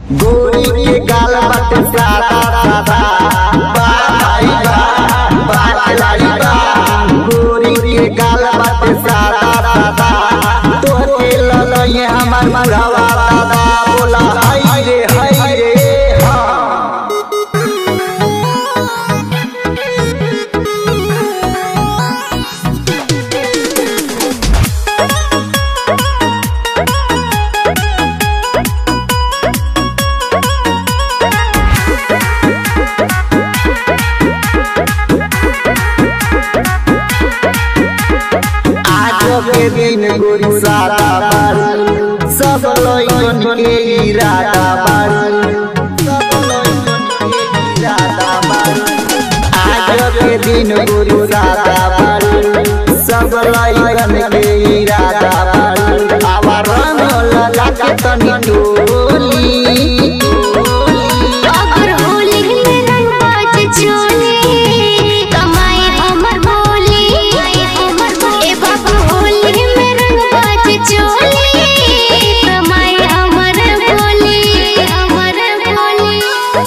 गोरी के गाल बाटे सादा सादा बा भाई बा बा खिलाड़ी बा गोरी के गाल बाटे सादा सादा तोहरे ललये हमार बुढ़ावा दादा बोला हाय रे हाय रे हाँ आज के दिन गोरी सादा बारू सब लइकन के इरादा बारू सब लइकन के इरादा बारू आज के दिन गोरी सादा बारू सब लइकन के इरादा बारू आवा रंग लगा के तनी टोली अगर होली में रंग बाज चोली कमाई हमर बोली ए बाबू होली में रंग बाज चोली कमाई हमर बोली हमर बोली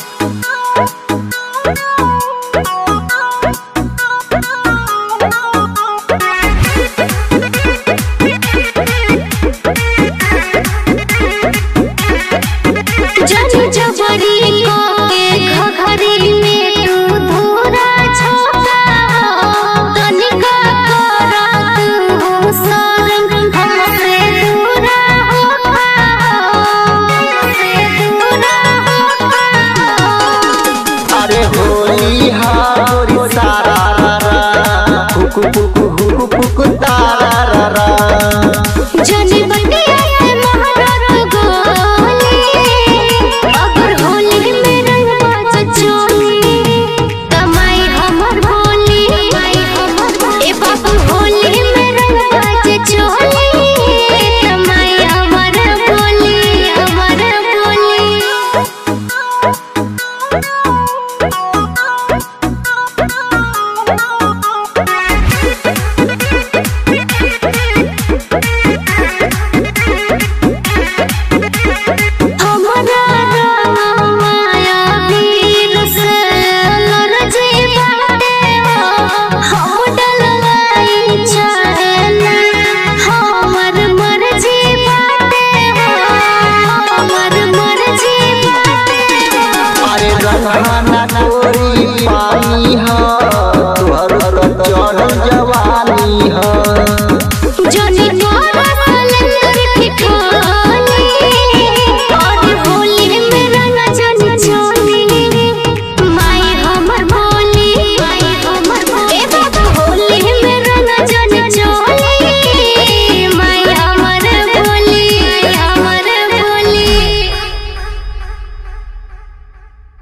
जब जबरी को के घघरी में तू धूरा छोका तनिका करा तू शरम हमसे दूरा होखा हमसे दूरा होखा अरे होली हा गोरी सारा रा रा हुकु हुकु हुकु हुकु तारा रा रा जनी बटिया से महारत गोली अगर होली में रंग बाज चोली कमाई हमर भोली ए बाबू होली में रंग बाज चोली कमाई हमर भोली हमर भोली हमरा माया वीर से लरजी बाटे हम डलवाई चाहेला हमर मर्जी बाटे हमर मर्जी बाटे अरे रंग